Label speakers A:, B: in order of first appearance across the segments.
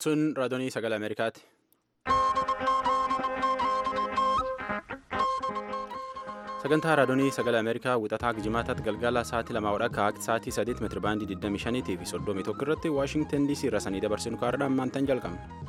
A: Sun raadiyoo sagalee Ameerikaati. Sagantaa raadiyoo sagalee Ameerikaa wixataa jimaataatti galgala sa'aatii lamaa wadhaa akka sa'aatii sadiitti meetira baandii 25 fi 31 irratti Waashingtan DC irraa sanii dabarsinu kaardhaan maantaan jalqabna.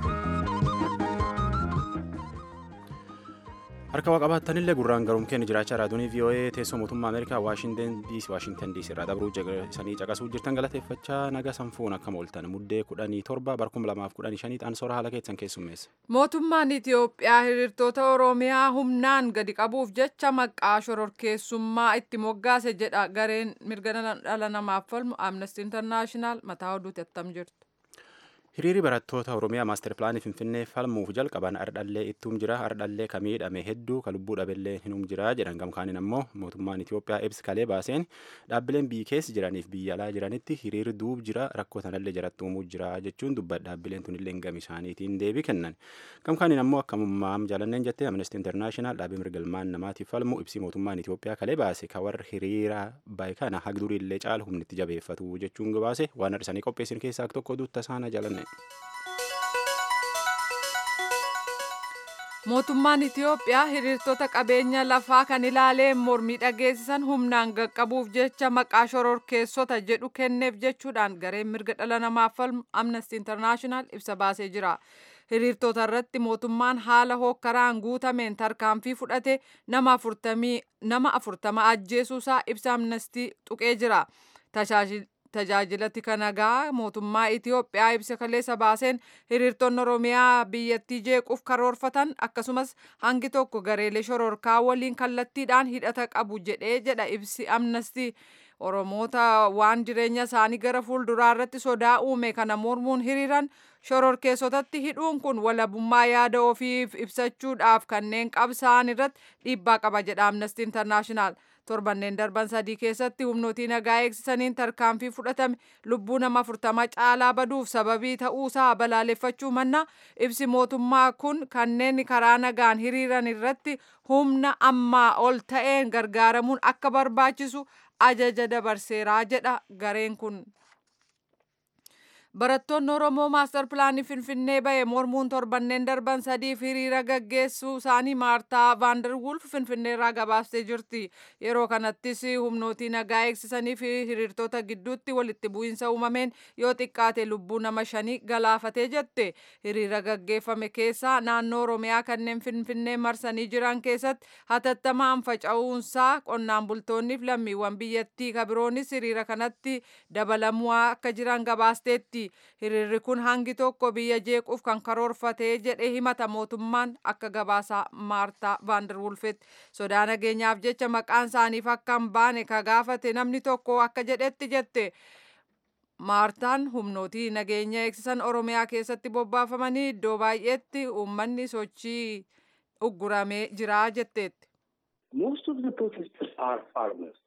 A: Harka waa qabaattanillee gurraan garuun keenya jiraachaa raadiyoo VOA teessoo mootummaa Ameerikaa Waashingtan DC irraa dabruu sanii caqasuu jirtan galateeffachaa naga sanfuun akka mooltan muddee kudhanii torba barkum lamaaf kudhanii shanii xaansoora haala keessan keessummeessa.
B: Mootummaan Itiyoophiyaa hiriirtota Oromiyaa humnaan gadi qabuuf jecha maqaa shororkeessummaa itti moggaase jedha gareen mirga dhala namaaf falmu Amnesty International mataa oduutti attam jirtu.
A: Hiriirri barattoota Oromiyaa maaster pilaanii Finfinnee falmuuf jalqaban ardhallee ittuum jira ardhallee ka miidhame hedduu ka lubbuu dhabeellee hinum jira jedhan gamkaaniin ammoo mootummaan Itiyoophiyaa ibsi kalee baaseen dhaabbileen biyyi keessa jiraniif biyya alaa jiranitti hiriirri duub jira rakkoo sanallee jaratti uumuu jira jechuun dubbata dhaabbileen tunillee gama isaaniitiin deebii kennan gamkaaniin ammoo akka mummaam jaalanneen jettee Amnesty International dhaabbii mirga ilmaan namaatiif falmu ibsi mootummaan Itiyoophiyaa kalee baase ka warra hiriira bahe kana hagduriillee caalu humnitti jabeeffatu jechuun gabaase waan har'isanii qopheessin keessaa tokko duutta saana jaalanne.
B: Mootummaan Itiyoophiyaa hiriirtota qabeenya lafaa kan ilaaleen mormii dhageessisan humnaan qaqqabuuf jecha maqaa shororkeessota jedhu kenneef jechuudhaan gareen mirga dhala namaaf falmu Amnesty International ibsa baasee jira. Hiriirtota irratti mootummaan haala hookkaraan guutameen tarkaanfii fudhate nama afurtama ajjeesuusaa ibsa Amnesty tuqee jira. Tajaajilatti kanagaa mootummaa Itiyoophiyaa ibsa kaleessa baaseen hiriirtonni Oromiyaa biyyattii jeequuf karoorfatan akkasumas hangi tokko gareelee shororkaa waliin kallattiidhaan hidhata qabu jedhee jedha ibsi amnestii Oromoota waan jireenya isaanii gara fuulduraa irratti sodaa uume kana mormuun hiriiran shororkeessotatti hidhuun kun walabummaa yaada ofiif ibsachuudhaaf kanneen qabsa'an irratti dhiibbaa qaba jedha amnestii intarnaashinaal. torbanneen darban sadii keessatti humnootii nagaa eegsisaniin tarkaanfii fudhatame lubbuu nama afurtama caalaa baduuf sababii ta'uusaa balaaleffachuu manna ibsi mootummaa kun kanneen karaa nagaan hiriiran irratti humna ammaa ol ta'een gargaaramuun akka barbaachisu ajaja dabarseeraa jedha gareen kun. Barattoonni Oromoo maastar pilaanii Finfinnee bahe mormuun torbanneen darban sadiif hiriira gaggeessuu isaanii Maartaa Vaanderwulf Finfinnee irraa gabaastee jirti. Yeroo kanattis humnootii nagaa eegsisanii fi hiriirtota gidduutti walitti bu'iinsa uumameen yoo xiqqaate lubbuu nama shanii galaafatee jette. Hiriira gaggeeffame keessaa naannoo Oromiyaa kanneen Finfinnee marsanii jiran keessatti hatattamaan faca'uunsaa qonnaan bultoonniif lammiiwwan biyyattii kabiroonis hiriira kanatti dabalamuu akka jiran gabaasteetti. hiriirri kun hangi tokko biyya jeequuf kan karoorfatee jedhe himata mootummaan akka gabaasaa maartaa vaanderwulfetti sodaa nageenyaaf jecha maqaan isaaniif akka hin baane ka gaafate namni tokko akka jedhetti jette maartaan humnootii nageenya eegsisan oromiyaa keessatti bobbaafamanii iddoo baay'eetti uummanni sochii ugguramee jira jetteetti.
C: Most of the protesters are farmers.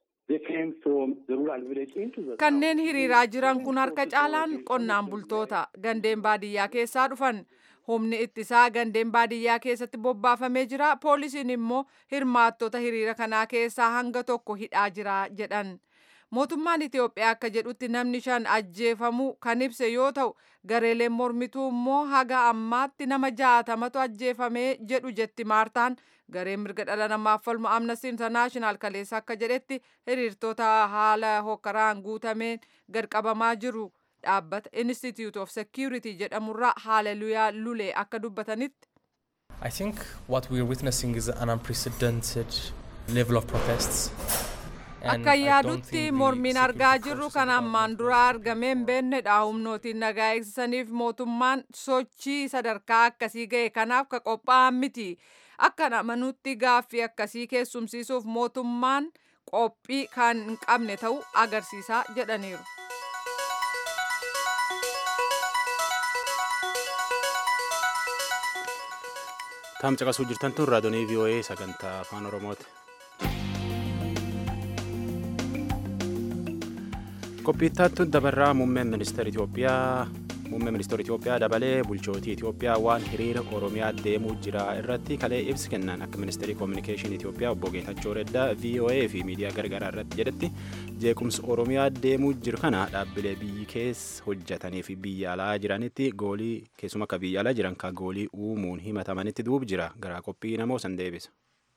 B: Kanneen hiriiraa jiran kun harka caalaan qonnaan bultoota gandeen baadiyyaa keessaa dhufan. Humni ittisaa gandeen baadiyyaa keessatti bobbaafamee jira. Poolisiin immoo hirmaattota hiriira kanaa keessaa hanga tokko hidhaa jira jedhan. Mootummaan Itiyoophiyaa akka jedhutti namni shan ajjeefamuu kan ibse yoo ta'u gareeleen mormituu immoo haga ammaatti nama jaatamatu ajjeefamee jedhu jetti maartaan gareen mirga dhala namaaf falmu amnesty international kaleessa akka jedhetti hiriirtota haala hokkaraan guutameen gadqabamaa jiru dhaabbata institute of security jedhamurraa haaleluyaa lulee akka dubbatanitti.
D: I think what we are witnessing is an unprecedented level of protests.
B: Akka yaadutti mormiin argaa jirru kan ammaan dura argamee hin beennedha. Humnootiin nagaa eegsisaniif mootummaan sochii sadarkaa akkasii ga'e kanaaf ka qophaa'an miti. Akka amanutti gaaffii akkasii keessumsiisuuf mootummaan qophii kan hin qabne ta'uu agarsiisaa jedhaniiru.
A: Taam caqasuu jirtan tun raadiyoo VOA sagantaa afaan Oromooti. Qophiittaattu dabarraa muummeen ministeera Itoophiyaa muummee ministeera Itoophiyaa dabalee bulchootii Itoophiyaa waan hiriira Oromiyaa deemuu jira irratti kalee ibsi kennan akka ministeerii koominikeeshinii Itoophiyaa obbo Geetachoo Reddaa VOA fi miidiyaa gargaraa irratti jedhetti jeequmsa Oromiyaa deemuu jiru kana dhaabbilee biyyi keessa hojjetanii fi biyya alaa jiranitti goolii keessuma akka biyya alaa jiran ka goolii uumuun himatamanitti duub jira garaa qophii namoo san deebisa.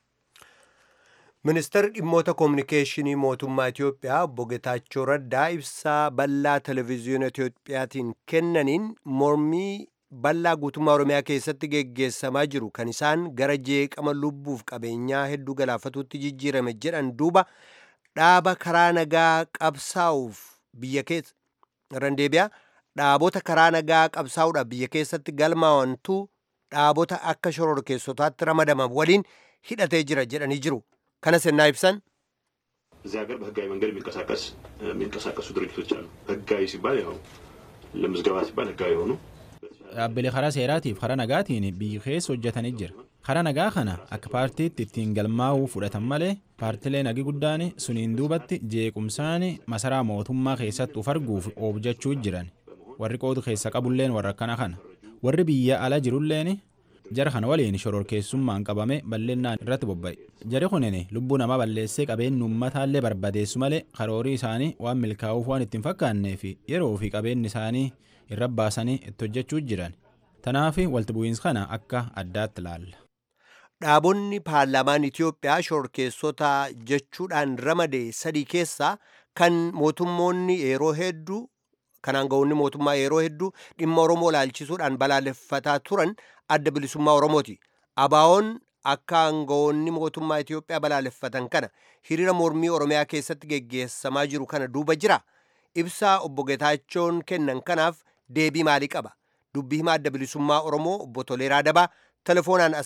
E: ministeerri dhimmoota koominikeeshinii mootummaa Itoophiyaa obbo Getaachoo Raddaa ibsaa bal'aa televezyiina Itoophiyaatiin kennaniin mormii bal'aa guutummaa Oromiyaa keessatti geggeessamaa jiru kan isaan gara jeeqama lubbuuf qabeenyaa hedduu galaafatuutti jijjiirame jedhan duuba dhaaba karaa nagaa qabsaa'uuf biyya keessa irraan deebi'a dhaabota karaa nagaa qabsaa'uudhaaf biyya keessatti galmaawantu dhaabota akka shororkeessotaatti ramadaman waliin hidhatee jira jedhanii jiru. ከነ ስና ይብሰን
F: እዚህ ሀገር በህጋዊ መንገድ የሚንቀሳቀስ የሚንቀሳቀሱ ድርጅቶች አሉ። ህጋዊ ሲባል ያው ለምዝገባ ሲባል ህጋዊ የሆኑ
A: dhaabbilee karaa seeraatiif karaa nagaatiin biyyi keessa hojjetanii jira karaa nagaa kana akka paartiitti ittiin galmaa'uu fudhatan malee paartilee nagi guddaan suniin duubatti jeequmsaan masaraa mootummaa keessatti uf arguuf oobjachuu jiran warri qoodu keessa qabulleen warra akkana kana warri biyya ala jirulleen jara kana waliin shororkeessummaan qabame balleennaan irratti bobba'e jari kunin lubbuu namaa balleessee qabeenyi uummataallee barbadeessu malee karoorii isaanii waan milkaa'uuf waan ittiin fakkaannee fi yeroo fi qabeenyi isaanii irra baasanii itti hojjechuu jiran tanaaf walti bu'iinsa kana akka addaatti ilaalla.
E: dhaabonni paarlaamaan Itoophiyaa shororkeessota jechuudhaan ramade sadii keessaa kan mootummoonni yeroo hedduu kan aangawoonni mootummaa yeroo hedduu dhimma Oromoo laalchisuudhaan balaaleffataa turan adda bilisummaa Oromooti. Abaawoon akka aangawoonni mootummaa Itoophiyaa balaaleffatan kana hiriira mormii Oromiyaa keessatti geggeessamaa jiru kana duuba jira. Ibsaa obbo Getaachoon kennan kanaaf deebii maalii qaba? Dubbii himaa adda bilisummaa Oromoo obbo Toleeraa Dabaa telefoonaan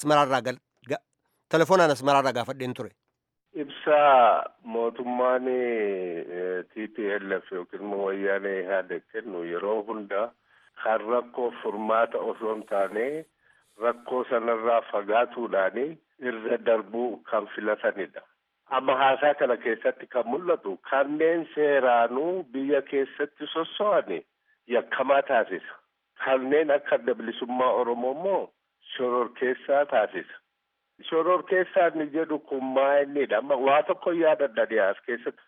E: asmaraarraa gaafadheen ture.
G: Ibsaa mootummaan TPLF yookiin immoo wayyaanee yaada kennu yeroo hunda kan rakkoo furmaata osoo hin taane rakkoo sanarraa fagaatuudhaan irra darbuu kan filatanidha. Amma haasaa kana keessatti kan mul'atu kanneen seeraanuu biyya keessatti sosso'an yakkamaa taasisa. Kanneen akka adda bilisummaa Oromoo immoo shororkeessaa taasisa. Shororkeessaa inni jedhu kun maa'inidha. Amma waa tokko yaadadha dhiyaas keessatti.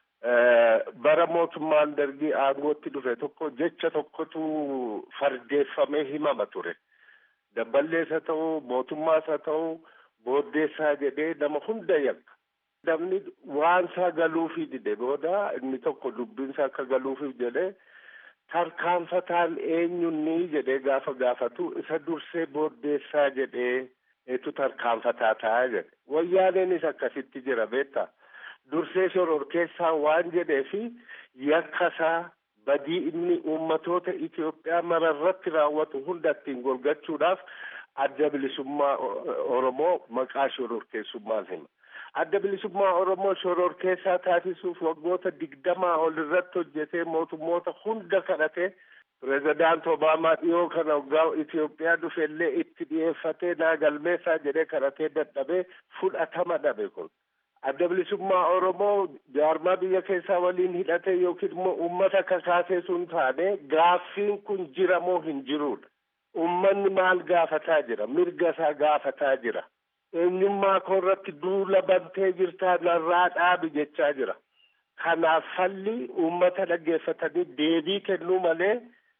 G: bara mootummaan dargii aangootti dhufe tokko jecha tokkotu fardeeffamee himama ture. Dabballees haa ta'u mootummaas haa ta'u booddeessaa jedhee nama hunda yakka. Namni waan isaa galuufii dide booda inni tokko dubbinsa akka galuufiif jedhee tarkaanfataan eenyunni jedhee gaafa gaafatu isa dursee booddeessaa jedhee eetu tarkaanfataa ta'a jedhe. Wayyaaneenis akkasitti jira beektaa. dursee shororkeessaa waan jedheefi yakkasaa badii inni uummatoota Itoophiyaa mararratti raawwatu hunda ittiin golgachuudhaaf adda bilisummaa Oromoo maqaa shororkeessummaan hima. Adda bilisummaa Oromoo shororkeessaa taasisuuf waggoota digdamaa ol irratti hojjetee mootummoota hunda kadhatee pirezidaant Obaamaa dhiyoo kana waggaa Itoophiyaa dhufellee itti dhiyeeffatee naa galmeessaa jedhee kadhatee dadhabee fudhatama dhabe kun. adda bilisummaa Oromoo jaarmaa biyya keessaa waliin hidhate yookiin immoo uummata kakaasee sun taane gaaffiin kun jira moo hin jirudha. Uummanni maal gaafataa jira? Mirga isaa gaafataa jira. Eenyummaa koo irratti duula bantee jirtaa narraa dhaabi jechaa jira. Kanaaf falli uummata dhaggeeffatanii deebii kennuu malee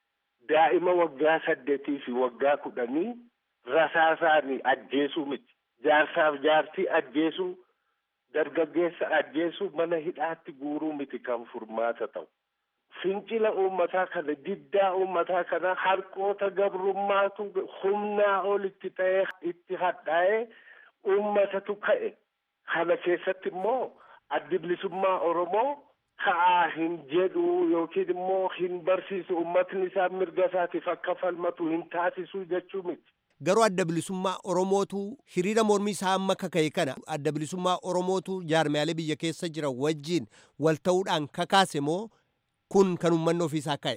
G: daa'ima waggaa saddeetii fi waggaa kudhanii rasaasaanii ajjeesuu miti. Jaarsaaf jaartii ajjeesuu dargaggeessa ajjeesuu mana hidhaatti guuruu miti kan furmaata ta'u. Fincila uummataa kana diddaa uummataa kana harqoota gabrummaatu humnaa ol itti ta'ee itti hadhaa'ee uummatatu ka'e. Kana keessatti immoo addi bilisummaa Oromoo ka'aa hin jedhu yookiin immoo hin barsiisu uummatni isaa mirga isaatiif akka falmatu hin taasisu jechuu miti.
E: garuu adda bilisummaa oromootu hiriira mormii isaa amma kaka'e kana adda bilisummaa oromootu jaarmiyaalee biyya keessa jira wajjiin wal ta'uudhaan kakaase moo kun kan uummanni ofiisaa ka'e.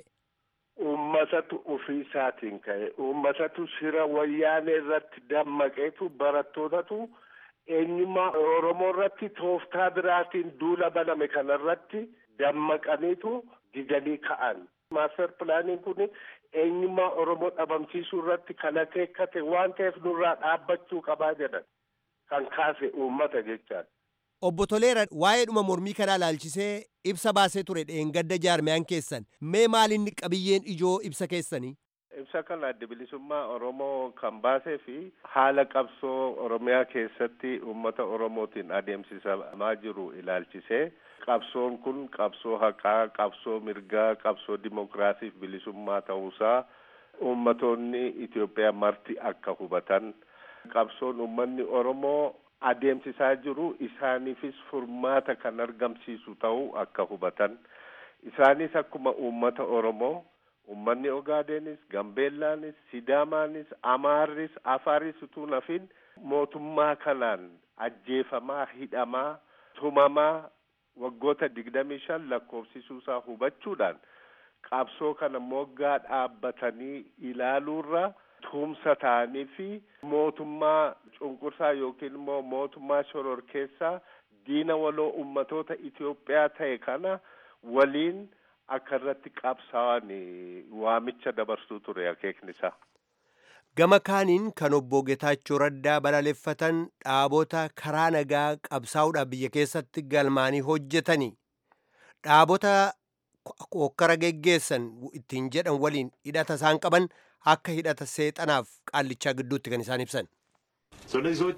G: Uummatatu ofiisaatiin ka'e uummatatu shira wayyaanee irratti dammaqeetu barattootatu eenyummaa oromoo irratti tooftaa biraatiin duula baname kana irratti dammaqaniitu didanii ka'an. Maaster pilaaniin kun eenyummaa Oromoo dhabamsiisuu irratti kan akeekkate waan ta'eef nurraa dhaabbachuu qabaa jedhan kan kaase uummata jechaadha.
E: Obbo Toleera waa'ee dhuma mormii kanaa ilaalchisee ibsa baasee ture dheengadda jaarmiyaan keessan mee maalinni qabiyyeen ijoo ibsa keessanii?
G: Ibsa kana adda bilisummaa Oromoo kan baasee fi haala qabsoo Oromiyaa keessatti uummata Oromootiin adeemsifamaa jiru ilaalchisee qabsoon kun qabsoo haqaa, qabsoo mirgaa, qabsoo dimokiraasiif bilisummaa ta'uusaa uummatoonni Itoophiyaa marti akka hubatan qabsoon uummanni Oromoo adeemsisaa jiru isaaniifis furmaata kan argamsiisu ta'uu akka hubatan isaanis akkuma uummata Oromoo ummanni Ogaadenis, Gambeellaanis, Sidaamaanis, Amaarris, Afaaris utuu nafin mootummaa kanaan ajjeefamaa, hidhamaa, tumamaa waggoota digdamii shan lakkoofsisuusaa hubachuudhaan qabsoo kana moggaa dhaabbatanii ilaaluurra tumsa ta'anii fi mootummaa cunqursaa yookiin immoo mootummaa shororkeessaa diina waloo ummatoota Itoophiyaa ta'e kana waliin akka irratti qabsaa'an waamicha dabarsuu ture akeekni isaa.
E: Gama kaaniin kan obbo Getaachoo Raddaa balaaleffatan dhaabota karaa nagaa qabsaa'uudhaaf biyya keessatti galmaanii hojjetanii dhaabota hokkara geggeessan ittiin jedhan waliin hidhata isaan qaban akka hidhata seexanaaf qaallichaa gidduutti kan isaan ibsan.
F: ስለዚህ ሰዎች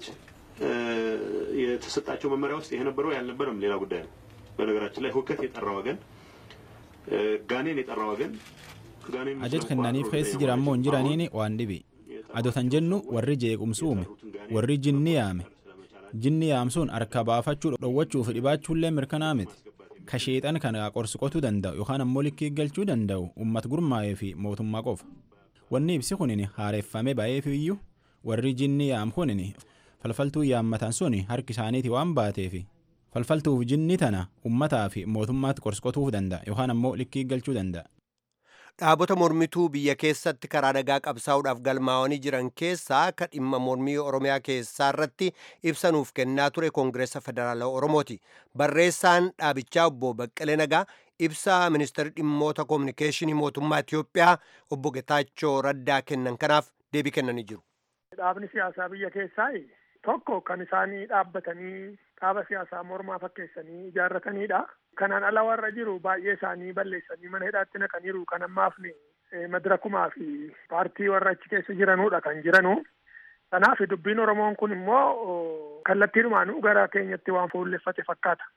F: የተሰጣቸው መመሪያ ውስጥ ይሄ ነበረው ያልነበረም ሌላ ጉዳይ ነው። በነገራችን ላይ ሁከት የጠራ ወገን gaaneen የጠራ ወገን gaaneen
A: ajaj kennaniif keessi jira ammoo hin jiraniin waan dhibi adotan jennu warri jeequmsi uume warri jinni yaame jinni yaamsuun harka baafachuu dhowwachuuf dhibaachuullee mirkanaa miti ka sheexan kana qorsiqotuu danda'u yookaan ammoo likkii galchuu danda'u ummat gurmaa'ee fi mootummaa qofa wanni ibsi kunin haareeffame ba'eef iyyuu warri jinni yaam kunin falfaltuu yaammatan sun harki isaaniiti waan baateefi falfaltuuf jinni tana ummataa fi mootummaatti qorsqotuuf danda'a yookaan ammoo likkii galchuu danda'a.
E: Dhaabota mormituu biyya keessatti karaa nagaa qabsaa'uudhaaf galmaa'anii jiran keessaa kan dhimma mormii Oromiyaa keessaa irratti ibsanuuf kennaa ture Koongireessa Federaalaa Oromooti. Barreessaan dhaabichaa obbo Baqqalee Nagaa ibsa ministeerri dhimmoota koominikeeshinii mootummaa Itoophiyaa obbo Getaachoo Raddaa kennan kanaaf deebii kennanii jiru.
H: Dhaabni siyaasaa biyya keessaa tokko kan isaanii dhaabbatanii dhaaba siyaasaa mormaa fakkeessanii ijaarratanidha. Kanaan ala warra jiru baay'ee isaanii balleessanii mana hidhaatti naqaniiru kan ammaaf madirakumaa fi paartii warra achi keessa jiranudha kan jiranu. Kanaaf dubbiin Oromoon kun immoo kallattiidhumaanuu gara keenyatti waan fuulleffate fakkaata.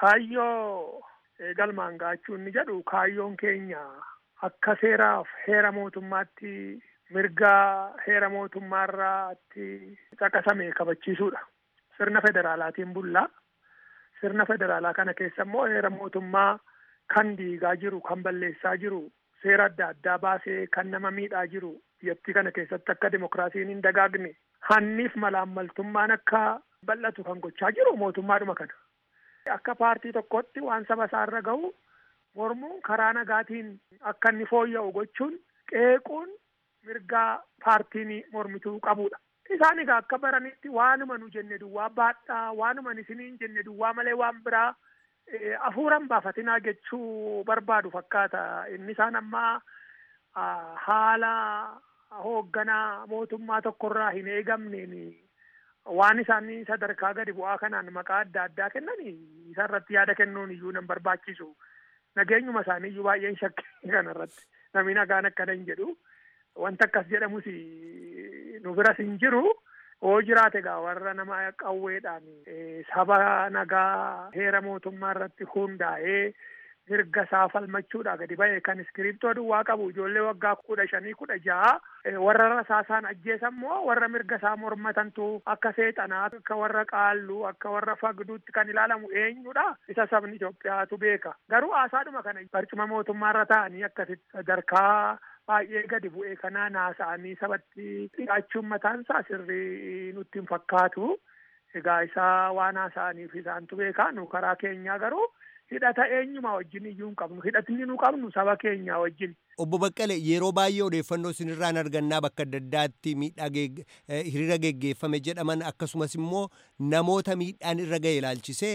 H: Kaayyoo galmaan gaachuu inni jedhu kaayyoon keenya akka seeraaf heera mootummaatti mirgaa heera mootummaarraatti caqasame kabachiisuudha. Sirna federaalaatiin bullaa. Sirna federaalaa kana keessa immoo heera mootummaa kan diigaa jiru, kan balleessaa jiru, seera adda addaa baasee kan nama miidhaa jiru biyyattii kana keessatti akka dimokiraasiin hin dagaagne hanniif malaammaltummaan akka bal'atu kan gochaa jiru mootummaadhuma kana. Akka paartii tokkotti waan saba isaarra gahu mormuun karaa nagaatiin akka inni fooyya'u gochuun qeequun mirgaa paartiin mormituu qabudha. Isaan egaa akka baranitti waanuma nu jenne duwwaa baadhaa waanuma isiniin jenne duwwaa malee waan biraa afuuran baafatinaa jechuu barbaadu fakkaata. Inni isaan amma haala hoogganaa mootummaa tokkorraa hin eegamneen waan isaanii sadarkaa gadi bu'aa kanaan maqaa adda addaa kennanii isarratti yaada kennuun iyyuu nan barbaachisu. Nageenyuma isaanii iyyuu baay'een shakkii kanarratti namni nagaan akkana hin jedhu. Wanta akkas jedhamus nu biras hin jiru. Hoo jiraate egaa warra nama qawweedhaan saba nagaa heera mootummaa irratti hundaa'ee mirga isaa falmachuudha gadi ba'e kan iskiriiptoo duwwaa qabu ijoollee waggaa kudha shanii kudha ja'a warra rasaasaan ajjeesan immoo warra mirga isaa mormatantu akka seexanaa akka warra qaalluu akka warra fagduutti kan ilaalamu eenyudha isa sabni Itoophiyaatu beeka garuu haasaadhuma kana barcuma mootummaarra ta'anii akkasitti sadarkaa baay'ee gadi bu'ee kanaa naasa'anii sabatti dhiyaachuun mataansaa sirrii nutti hin fakkaatu. Egaa isaa waan haasa'aniif isaantu beekaa nu karaa keenyaa garuu hidhata eenyuma wajjin iyyuu hin qabnu hidhatni nu qabnu saba keenyaa wajjin.
E: Obbo Baqqale yeroo baay'ee odeeffannoo isinirraan argannaa bakka adda addaatti miidhaa hiriira geggeeffame jedhaman akkasumas immoo namoota miidhaan irra ga'e ilaalchisee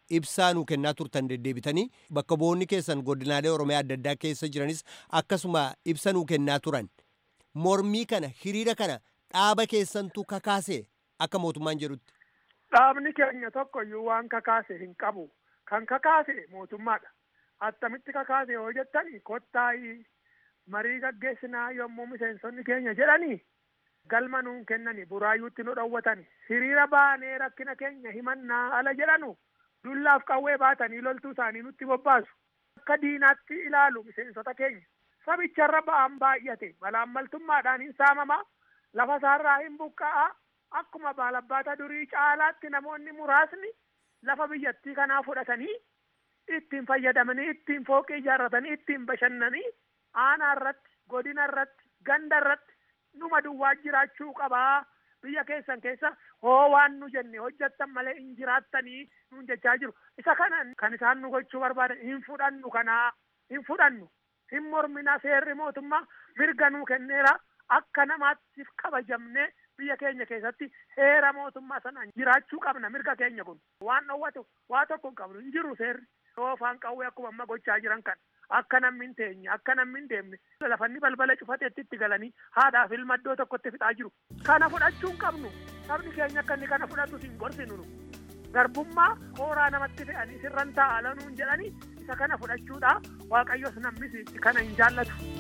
E: ibsaa nuu kennaa turtan deddeebitanii bakka bu'oonni keessan godinaalee oromiyaa adda addaa keessa jiranis akkasuma ibsa nuu kennaa turan mormii kana hiriira kana dhaaba keessantu kakaase akka mootummaan jedhutti.
H: Dhaabni keenya tokkoyyuu waan kakaase hin qabu. Kan kakaase mootummaadha. Attamitti kakaase yoo jettani kottaa'ii marii gaggeessinaa yommuu miseensonni keenya jedhanii galma nuun kennani buraayyuutti nu dhowwatani hiriira baanee rakkina keenya himannaa ala jedhanu dullaaf qawwee baatanii loltuu isaanii nutti bobbaasu akka diinaatti ilaalu miseensota keenya sabicharra ba'aan baay'ate malaammaltummaadhaan hin saamamaa lafa isaarraa hin buqqa'a akkuma baalabbaata durii caalaatti namoonni muraasni lafa biyyattii kanaa fudhatanii ittiin fayyadamanii ittiin fooqii ijaarratanii ittiin bashannanii aanaa irratti godina irratti ganda irratti numa duwwaa jiraachuu qabaa biyya keessan keessa hoo waan nu jenne hojjettan malee hin jiraattanii nuun jechaa jiru isa kana kan isaan nu gochuu barbaadan hin fudhannu kanaa hin fudhannu hin mormina seerri mootummaa mirga nuu kenneera akka namaatti kabajamne biyya keenya keessatti heera mootummaa sanaan jiraachuu qabna mirga keenya kun waan dhowwatu waa tokko hin qabnu hin jiru seerri yoo afaan qawwee akkuma amma gochaa jiran kan akka namni hin teenye akka namni hin deemne lafanni balbala cufateetti itti galanii haadhaaf ilma iddoo tokkotti fixaa jiru kana fudhachuu hin qabnu sabni keenya akka inni kana fudhatu hin gorsinu nu garbummaa hooraa namatti fe'anii sirran taa'aa lanuun jedhanii isa kana fudhachuudha waaqayyos namnis kana hin jaallatu.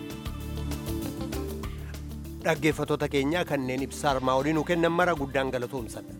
E: dhaggeeffatoota keenyaa kanneen ibsa armaa olii nu kennan mara guddaan galatoomsadha.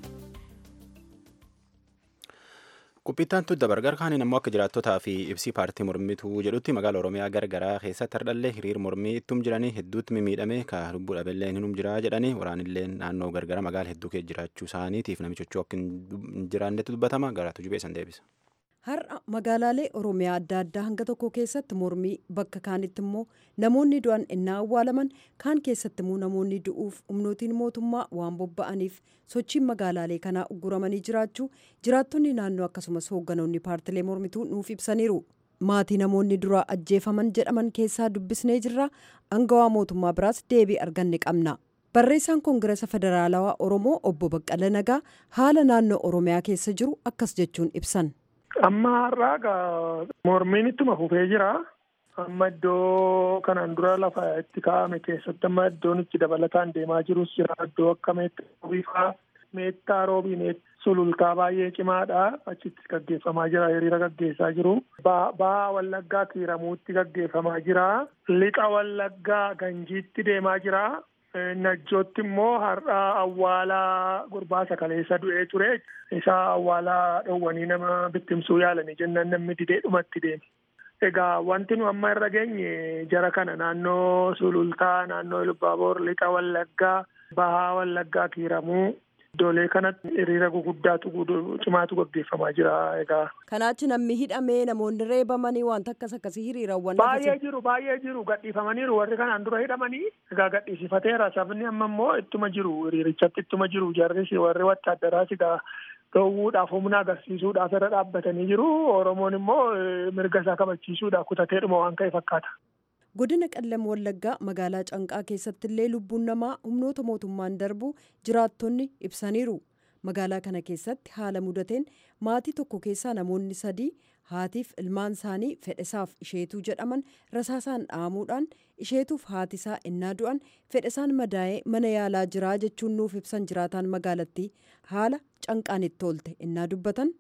A: Qubbittaan tudda bargar kaaniin ammoo akka jiraattotaa fi ibsii paartii mormituu jedhutti magaala Oromiyaa gargaraa keessatti hardhallee hiriir mormii ittum jiranii hedduutti mimiidhame ka lubbuu dhabeellee hinum jiraa jedhanii waraanillee naannoo gargara magaala hedduu keessa jiraachuu isaaniitiif namichochuu akka hin jiraannetti dubbatama garaatu jubeessan deebisa.
I: Har'a magaalaalee Oromiyaa adda addaa hanga tokko keessatti mormii bakka kaanitti immoo namoonni du'an innaa awwaalaman kaan keessatti immoo namoonni du'uuf humnootiin mootummaa waan bobba'aniif sochiin magaalaalee kanaa ugguramanii jiraachuu jiraattonni naannoo akkasumas hoogganoonni paartilee mormituu nuuf ibsaniiru. Maatii namoonni duraa ajjeefaman jedhaman keessaa dubbisnee jirra angawaa mootummaa biraas deebii arganne qabna. Barreessaan Koongiresa Federaalawaa Oromoo obbo Baqqala Nagaa haala naannoo Oromiyaa keessa jiru akkas jechuun ibsan.
H: Amma har'aa egaa mormiin ittuma fufee jira. Amma iddoo kanaan dura lafa itti kaa'ame keessatti amma iddoon itti dabalataan deemaa jirus jira. Iddoo akka meettaa meettaa roobii sulultaa baay'ee cimaadha. Achitti gaggeeffamaa jira. Hiriira gaggeessaa jiru. Bahaa Wallaggaa kiiramuutti gaggeeffamaa jira. Lixa Wallaggaa Ganjiitti deemaa jira. Najjootti immoo har'a awwaalaa gurbaa kaleessa du'ee ture. Isaa awwaalaa dhowwanii nama bittimsuu yaalanii jennaan namni didee dhumatti deeme. Egaa wanti nu amma irra geenye jara kana naannoo Sulultaa, naannoo Ilbaaboor, Lixa Wallaggaa, Bahaa Wallaggaa kiiramuu iddoolee kanatti hiriira guguddaatu cimaatu gaggeeffamaa jira egaa.
I: Kanaachi namni hidhamee namoonni reebamanii wanta akkas akkasii hiriirawwan.
H: Baay'ee jiru baay'ee jiru gadhiifamaniiru warri kanaan dura hidhamanii egaa gadhiisifateera sabni amma immoo ittuma jiru hiriirichatti ittuma jiru jarris warri wattaadaraas egaa dhoowwuudhaaf humna agarsiisuudhaaf irra dhaabbatanii jiru oromoon immoo mirga isaa kabachiisuudhaaf kutateedhuma waan ka'e fakkaata.
I: godina qallam wallaggaa magaalaa canqaa keessatti illee lubbuun namaa humnoota mootummaan darbu jiraattonni ibsaniiru magaalaa kana keessatti haala mudateen maatii tokko keessaa namoonni sadii haatiif ilmaan isaanii fedhesaaf isheetuu jedhaman rasaasaan dhaamuudhaan isheetuuf haatisaa innaa du'an fedhesaan madaa'ee mana yaalaa jiraa jechuun nuuf ibsan jiraataan magaalattii haala canqaan itti oolte innaa dubbatan.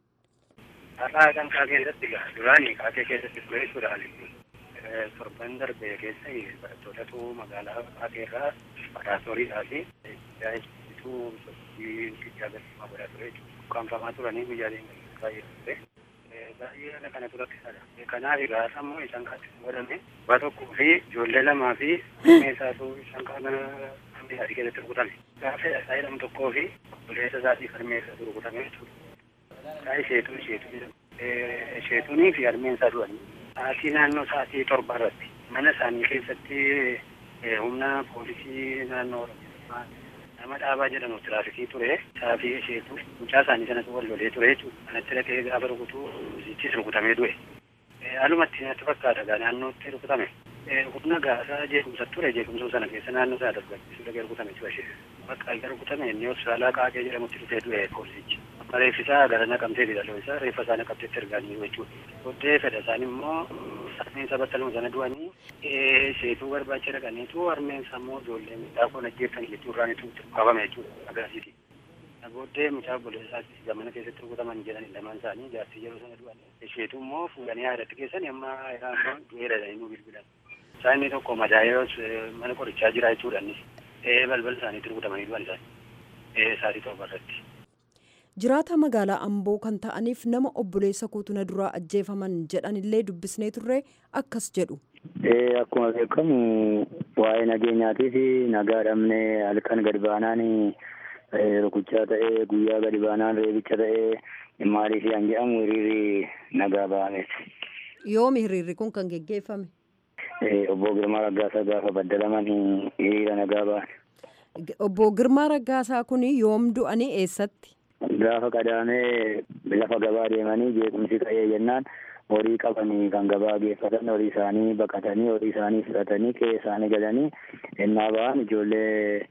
J: Har'aa canqaa keessatti duraanii kaatee keessatti ture jechuudhaan torban darbe keessa barattootatu magaalaa kaateerraa baraatooriidhaa fi tajaajiltuu sochii guddaa gaggeeffamaa godhaa ture jechuudha. Ukkaanfamaa turanii guyyaaleen baay'ee ture. Baay'ee haala kana turakkisaadha. Kanaaf egaa sammuu isaan kaatti godhame waa tokkoo fi ijoollee lamaa fi meeshaatu isaan kana hammi adii keessatti rukutame. Gaafa isaa jedhamu tokkoo fi obboleessa isaatii harmee isaatu rukutame jechuudha. Isaa isheetuu isheetuu isheetuunii fi harmeen isaa du'anii. Sa'aatii naannoo sa'aatii torba irratti mana isaanii keessatti humna poolisii naannoo Oromiyaa nama dhaabaa jedhamu tiraafikii ture saafii isheetu mucaa isaanii sanatu wal lolee ture jechuudha. Kanatti dhaqee gaafa rukutuu isichis rukutamee du'e. Haalumatti natti fakkaata gaa naannootti rukutame. Humna gaasaa jeequmsa ture jeequmsa sana keessa naannoo isaa tasgabbeessuu dhaqee rukutame ture ishee. Bakka erga rukutame inni hospitaalaa qaaqee jedhamutti dhufee du'e poolisichi. reeffisaa gara naqamtee fidaloo isaa reeffa isaa naqamteetti ergaanii jechuudha. Booddee fedha isaanii immoo harmeen isaa battaluma sana du'anii seetuu barbaacha dhaqaniitu harmeen isaa immoo ijoollee midhaa koon ajjeeftan jechuurraan itti qabame jechuudha agarsiiti. Booddee mucaa obboleessaa gamana keessatti rukutaman jedhan lamaan isaanii jaartii yeroo sana du'an. Isheetu immoo fuudhanii haadhatti keessan amma iraan du'eera jedhanii nu bilbilan. Isaan inni tokko madaa'ees mana qorichaa jira jechuudha innis. Balbala isaaniitti rukutamanii du'an isaanii. Saatii torba irratti.
I: Jiraata magaalaa Amboo kan ta'aniif nama obboleessa kuutuna duraa ajjeefaman jedhanillee dubbisnee turre akkas jedhu.
K: Akkuma beekamu waa'ee nageenyaatii fi nagaa dhabnee halkan gadi baanaan rukuchaa ta'ee guyyaa gadi baanaan reebicha ta'ee maaliif yan jedhamu hiriirri nagaa ba'ameeti.
I: Yoomi hiriirri kun kan geggeeffame?
K: Obbo Girmaa Raggaasaa gaafa baddalaman hiriira nagaa ba'an.
I: Obbo Girmaa Raggaasaa kun yoom du'anii eessatti?
K: Gaafa qadaamee lafa gabaa deemanii jeequmsi ka'ee jennaan horii qabanii kan gabaa geeffatan horii isaanii baqatanii horii isaanii fudhatanii qe'ee isaanii galanii ennaa ba'an ijoollee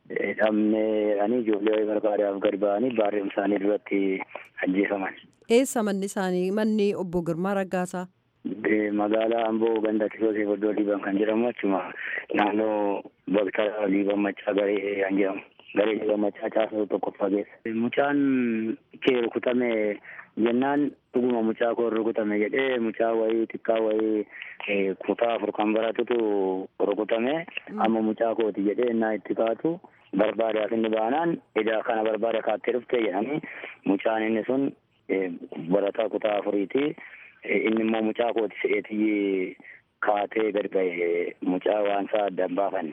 K: dhabnee jedhanii ijoollee barbaadaaf gadi ba'anii baarreen isaanii duratti ajjeefaman.
I: Eessa manni isaanii manni obbo Girmaa Raggaasaa?
K: Magaalaa Amboo ganda Kisoosee Boddoo Liiban kan jedhamu achuma naannoo bakka Liiban Maccaa garee kan jedhamu. Garee Liiban Maccaa caasuu tokkoffaa keessa. Mucaan kee rukutame jennaan dhuguma mucaa koo rukutame jedhee mucaa wayii xiqqaa wayii kutaa afur kan baratutu rukutame amma mucaa kooti jedhee innaa itti kaatu barbaadaaf inni baanaan edaa kana barbaada kaattee dhuftee jedhanii mucaan inni sun barataa kutaa afuriiti. inni immoo mucaa kooti se'eetii kaatee gadi ba'e mucaa waan isaa addaan baafanne.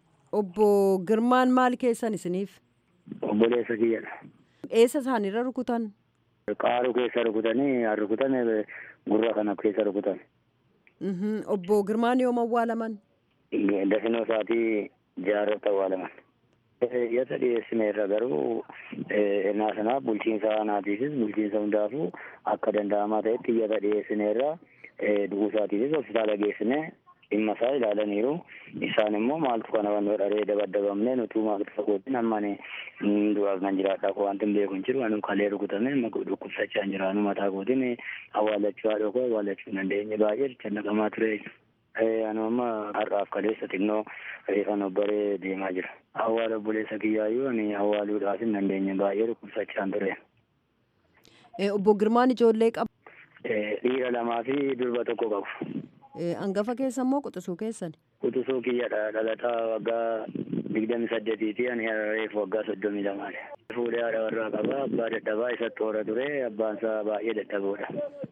I: Obbo Girmaan maal keessan isiniif?
K: Obboleessa kiyyadha.
I: Eessa isaanirra rukutan?
K: Qaaruu keessa rukutanii haa rukutame gurra kana keessa rukutan.
I: Obbo Girmaan yoom awwaalaman?
K: Dafinoo isaatii jaarratti awwaalaman. Yasa dhiyeessine irra garuu ennaa sanaaf bulchiinsa aanaatiifis bulchiinsa hundaafuu akka danda'amaa ta'etti yasa dhiyeessine irra du'uu isaatiifis hospitaala geessine dhimma isaa ilaalaniiru. Isaan immoo maaltu kana waan dharee dabaddabamne nutuu maaltu fagootin amman du'aaf nan jiraadha ko wanti hin beeku hin jiru anu kalee rukutame dhukkubsachaa hin jiraanu mataa kootiin awwaalachuu haadha koo awwaalachuu hin dandeenye baay'ee jecha naqamaa ture. Anu amma har'aaf kaleessa xinnoo reefan obbaree deemaa jira. Awwaala obboleessa kiyyaayyuu ani awwaaluudhaaf hin dandeenye baay'ee dhukkubsachaan ture.
I: Obbo Girmaan ijoollee qaba.
K: Dhiira lamaa fi durba tokko qabu.
I: Hangafa keessa immoo quxisuu keessan?
K: Quxisuu kiyyadha dhalataa waggaa digdami saddeetiiti ani reefu waggaa soddomii lamaadha. Fuudhee haadha warraa qaba abbaa dadhabaa isatti hoora ture abbaan isaa baay'ee dadhaboodha.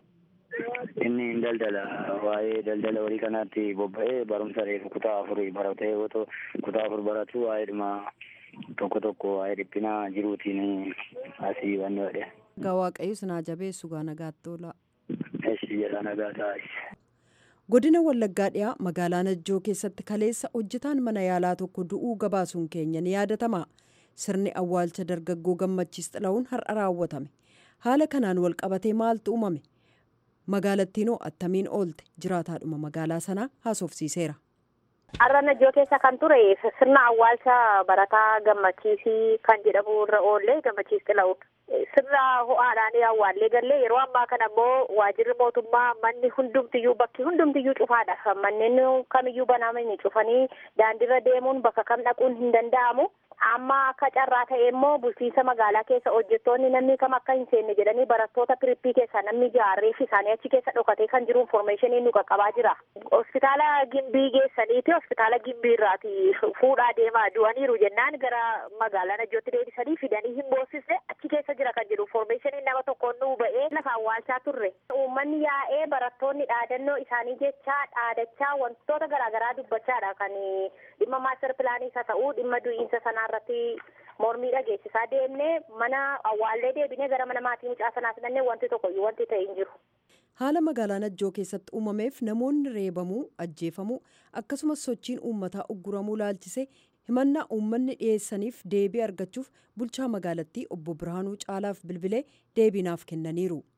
K: Inni hin daldala waa'ee daldala horii kanaatti bobba'ee barumsa reefu kutaa afurii baratee yoo ta'u kutaa afur baratu waa'ee dhuma tokko tokko waa'ee dhiphinaa jiruutiin asii waan godhe.
I: Egaa Waaqayyo sinaa jabeessu gaa nagaatti oola.
K: Eshi jedha nagaa taa'is.
I: Godina Wallaggaa dhiyaa magaalaa Najjoo keessatti kaleessa hojjetaan mana yaalaa tokko du'uu gabaasuun keenya ni yaadatama. Sirni awwaalcha dargaggoo gammachiis xila'uun har'a raawwatame. Haala kanaan wal qabatee maaltu uumame? magaalattiinoo attamiin oolte jiraataadhuma magaalaa sanaa haasofsiiseera.
L: Har'a Najjoo keessa kan ture sirna awwaalcha barataa gammachiisii kan jedhamu irra oollee gammachiis xila'uun. Sirna ho'aadhaan awwaallee gallee yeroo ammaa kana immoo waajirri mootummaa manni hundumtiyyuu bakki hundumtiyyuu cufaadha. Manneen kamiyyuu banamanii cufanii daandiirra deemuun bakka kam dhaquun hin danda'amu. Amma akka carraa ta'e immoo bulchiinsa magaalaa keessa hojjettoonni namni kam akka hin seenne jedhanii barattoota pirippii keessaa namni jaarreef isaanii achi keessa dhokatee kan jiru informeeshinii nu qaqqabaa jira. Hospitaala Gimbii geessaniiti hospitaala Gimbii irraati fuudhaa deemaa du'aniiru jennaan gara magaalaa Najjootti deebisanii fidanii hin boosisne achi keessa jira kan jedhu informeeshinii nama tokkoon nu ba'ee lafa awwaalchaa turre. Uummanni yaa'ee barattoonni dhaadannoo isaanii jechaa dhaadachaa wantoota garaagaraa dubbachaadha kan dhimma maaster pilaanii isa ta'uu dhimma du'iinsa sanaa irratti mormii dhageessisaa deemnee mana awwaallee deebinee gara mana maatii mucaa sanaa fidannee wanti tokkoyyuu wanti ta'e hin jiru.
I: Haala magaalaa Najjoo keessatti uumameef namoonni reebamuu, ajjeefamuu akkasumas sochiin uummataa ugguramuu laalchisee himannaa uummanni dhiyeessaniif deebii argachuuf bulchaa magaalattii obbo Birhaanuu Caalaaf bilbilee deebiinaaf kennaniiru.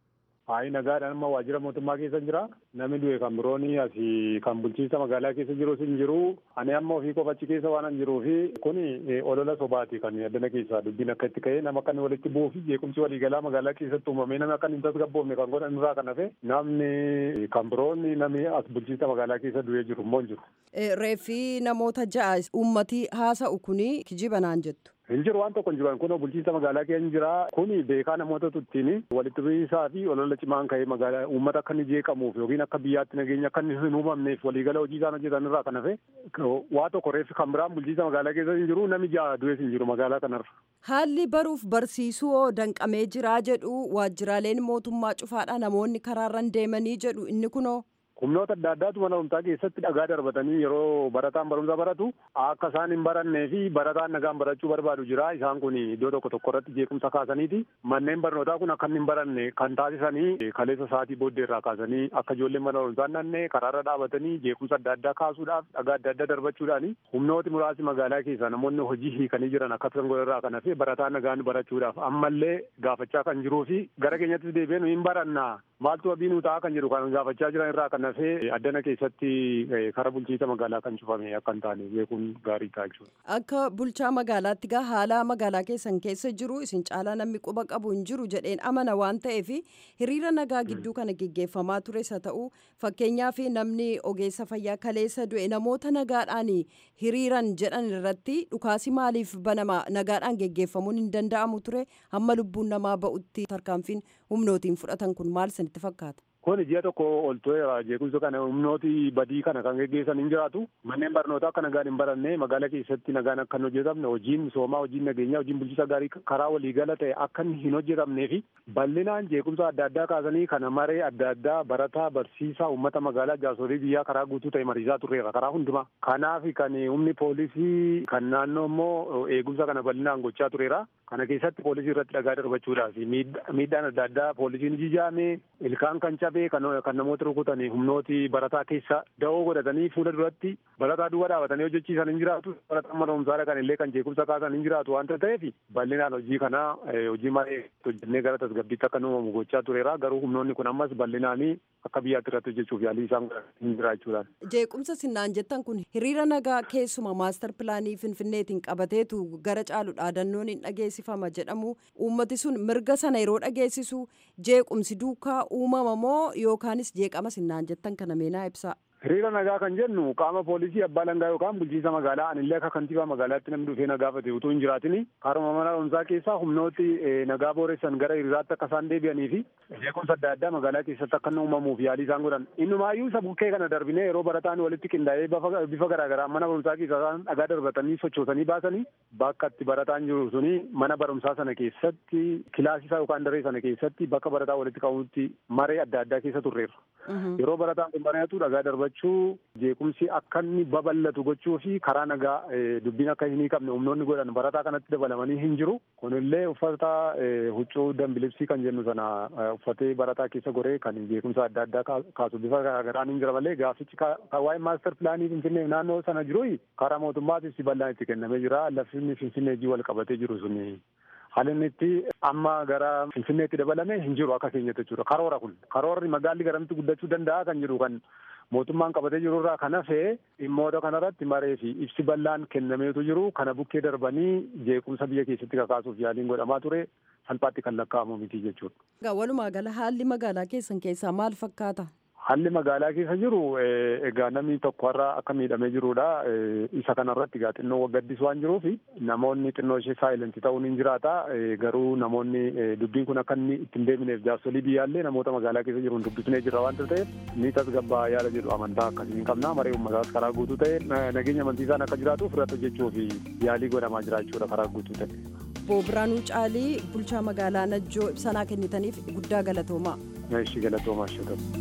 M: Hayi nagaadhaan amma waajjira mootummaa keessa jira. Namni du'e kan birooni asii kan bulchiinsa magaalaa keessa jirus hin jiru. Ani amma ofii qofa achi keessa waan hin jiruu fi kuni olola sobaati kan addana keessaa dubbiin akka itti ka'ee nama akka walitti bu'uu fi jeequmsi waliigalaa magaalaa keessatti uumamee namni akka hin tasgabboofne kan godhan irraa kan hafe namni kan biroonni namni as bulchiinsa magaalaa keessa du'ee jiru immoo hin jiru.
I: Reeffi namoota ja'a uummatii haasa'u kuni kijiba naan jettu.
M: Hin jiru waan tokko hin jiru kun bulchiinsa magaalaa keenya jira kuni beekaa namoota tuttiin walitti bu'iinsaa fi olola cimaan ka'ee magaalaa uummata akka inni jeeqamuuf yookiin akka biyyaatti nageenya akka inni hin uumamneef waliigala hojii isaan hojjetan irraa kan hafe waa tokko reeffi kan biraan bulchiinsa magaalaa keessa hin jiru nami ja'a du'ees hin jiru magaalaa kanarra.
I: Haalli baruuf barsiisuu hoo danqamee jiraa jedhu waajjiraaleen mootummaa cufaadha namoonni karaarran deemanii jedhu inni kunoo.
M: humnoota adda addaatu mana barumsaa keessatti dhagaa darbatanii yeroo barataan barumsa baratu akka isaan hin barannee fi barataan nagaan barachuu barbaadu jira isaan kun iddoo tokko tokko irratti jeequmsa kaasaniiti manneen barnootaa kun akka hin baranne kan taasisanii kaleessa sa'aatii booddee irraa kaasanii akka ijoolleen mana barumsaa nannee karaarra dhaabatanii jeequmsa adda addaa kaasuudhaaf dhagaa adda addaa darbachuudhaani humnooti muraasni magaalaa keessaa namoonni hojii hiikanii jiran akkasumas godharraa kan hafe barataan nagaan barachuudhaaf ammallee gaafachaa kan jiruu fi gara keenyattis deebi'ee nu hin barannaa maaltu abii nu ta'a kan jedhu kan gaafachaa jiran irraa kan hafe addana keessatti karaa bulchiinsa magaalaa kan cufame akka hin taane beekuun gaarii ta'a jechuudha.
I: Akka bulchaa magaalaatti gaa haala magaalaa keessan keessa jiru isin caalaa namni quba qabu hin jiru jedheen amana waan ta'eef hiriira nagaa gidduu kana geggeeffamaa tures haa ta'u fakkeenyaaf namni ogeessa fayyaa kaleessa du'e namoota nagaadhaan hiriiran jedhan irratti dhukaasi maaliif banama nagaadhaan geggeeffamuun hin danda'amu ture hamma lubbuun namaa ba'utti tarkaanfiin humnootiin fudhatan kun maal isinitti fakkaata?
M: Kun ji'a tokko ol tureera jeequmsa kana humnooti badii kana kan geggeessan hin jiraatu. Manneen barnootaa akka nagaan hin baranne magaalaa keessatti nagaan akka hin hojjetamne hojiin misoomaa hojiin nageenyaa hojiin bulchiinsa gaarii karaa waliigala ta'e akka hin hojjetamnee fi bal'inaan jeequmsa adda addaa kaasanii kana maree adda addaa barataa barsiisaa uummata magaalaa jaarsolii biyyaa karaa guutuu ta'e mariisaa turreera karaa hundumaa. Kanaaf kan humni poolisii kan naannoo immoo eegumsa kana bal'inaan gochaa tureera. Kana keessatti poolisii irratti dhagaa darbachuudhaaf miidhaan adda addaa poolisiin jijaame ilkaan kan cabee kan namoota rukutan humnooti barataa keessa da'oo godhatanii fuula duratti barataa duwwaa dhaabatanii hojjechiisan hin jiraatu barataan mana barumsaa kan illee kan jeequmsa kaasan hin jiraatu waanta ta'eef bal'inaan hojii kana hojii maree hojjennee gara tasgabbiitti akka uumamu gochaa tureera garuu humnoonni kun ammas bal'inaanii akka biyyaatti irratti hojjechuuf yaalii isaan hin jiraachuudhaan.
I: Jeequmsa sinnaan jettan kun hiriira nagaa keessuma maastar pilaanii finfinneetiin qabateetu gara caalu dhaadannoon hin dhageessifama jedhamu uummati sun mirga sana yeroo dhageessisu jeequmsi duukaa uumama moo yookaanis jeeqama sinnaan jettan kana meenaa ibsaa.
M: Hiriira nagaa kan jennu qaama poolisii abbaa langaa yookaan bulchiinsa magaalaa anillee akka kantiibaa magaalaatti namni dhufee nagaa fate utuu hin jiraatini karuma mana barumsaa keessaa humnooti nagaa booressan gara hiriiraatti akka isaan deebi'anii fi jeequmsa adda addaa magaalaa keessatti akka inni uumamuuf yaalii isaan godhan. Innumaayyuu isa bukkee kana darbinee yeroo barataan walitti qindaa'ee bifa garaagaraa mana barumsaa keessaa isaan dhagaa darbatanii sochoosanii baasanii bakka itti barataan jiru suni mana barumsaa sana keessatti kilaasisaa yookaan daree sana keessatti bakka barataa walitti qabutti maree adda addaa keessa turreerra. Yeroo barataan kun baratu dhagaa darbachuu jeequmsi akka inni babal'atu gochuu fi karaa nagaa dubbiin akka hin hiikamne humnoonni godhan barataa kanatti dabalamanii hin jiru. Kunillee uffata huccuu dambilibsii kan jennu sana uffatee barataa keessa goree kan jeequmsa adda addaa kaasu bifa garaagaraan hin jira malee gaafichi waa'ee maastar pilaanii finfinnee naannoo sana jiru karaa mootummaatis bal'aan itti kennamee jira. Lafti finfinnee wal qabatee jiru suni haalli inni itti amma gara finfinneetti dabalame hin jiru akka keenyatti jechuudha. Karoora kun karoorri magaalli garamitti guddachuu danda'a kan jiru kan mootummaan qabatee jiru irraa kan hafe dhimmoota kanarratti maree fi ibsi bal'aan kennameetu jiru kana bukkee darbanii jeequmsa biyya keessatti kakaasuuf yaaliin godhamaa ture salphaatti kan lakkaa'amu miti jechuudha.
I: Walumaa gala haalli magaalaa keessan keessaa maal fakkaata?
M: Haalli magaalaa keessa jiru egaa namni tokko har'a akka miidhamee jirudha. Isa kanarratti egaa xinnoo waggaddis waan jiruuf namoonni xinnoo ishee saayilentii ta'uun hin jiraata. Garuu namoonni dubbiin kun akka inni ittiin deebineef jaarsolii biyyaallee namoota magaalaa keessa jiruun dubbisnee jirra waanta ta'eef ni tasgabbaa yaada jedhu amantaa akkasii hin qabna. Maree uummataas karaa guutuu ta'e nageenya amantiisaan akka jiraatuuf irratti hojjechuuf yaalii godhamaa jira jechuudha karaa guutuu ta'e.
I: Boobiraanuu Caalii bulchaa magaalaa Najjoo ibsanaa kennitaniif guddaa galatoomaa.
M: Ishii galatoomaa ishee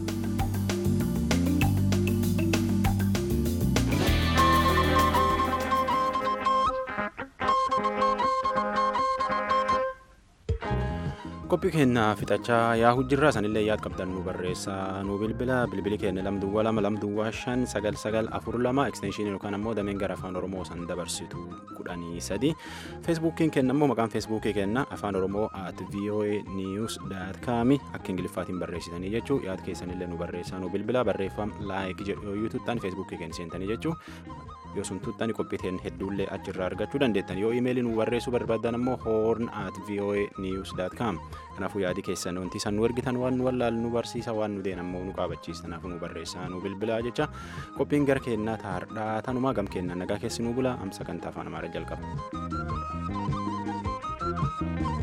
A: qophii keenya fixachaa yaa'u jirra sanillee yaad qabdan nu barreessaa nu bilbila bilbili keenya lamduwwaa lama lamduwwaa shan sagal sagal afur lama ekstenshinii yookaan ammoo dameen gara afaan oromoo san dabarsitu kudhanii sadi feesbuukiin keenya ammoo maqaan feesbuukii keenya afaan oromoo at voa news daat kaami akka ingiliffaatiin barreessitanii jechuu yaad keessanillee nu barreessaa nu bilbila barreeffam laayik jedhu yoo tuuttaan feesbuukii keenya seentanii jechuu yoo sun tuuttaan qophiiteen hedduullee achirraa argachuu dandeettan yoo imeelii nu barreessuu barbaadan ammoo horn at voa news daat kaam kanaafuu yaadi keessan wanti san nu ergitan waan nu wallaal nu barsiisa waan nu deen ammoo nu qaabachiisa kanaafuu nu barreessaa nu bilbilaa jecha qophiin gara keenyaa taardhaa tanumaa gam keenna nagaa keessi nu bula amsa kan afaan amaaraa jalqaba.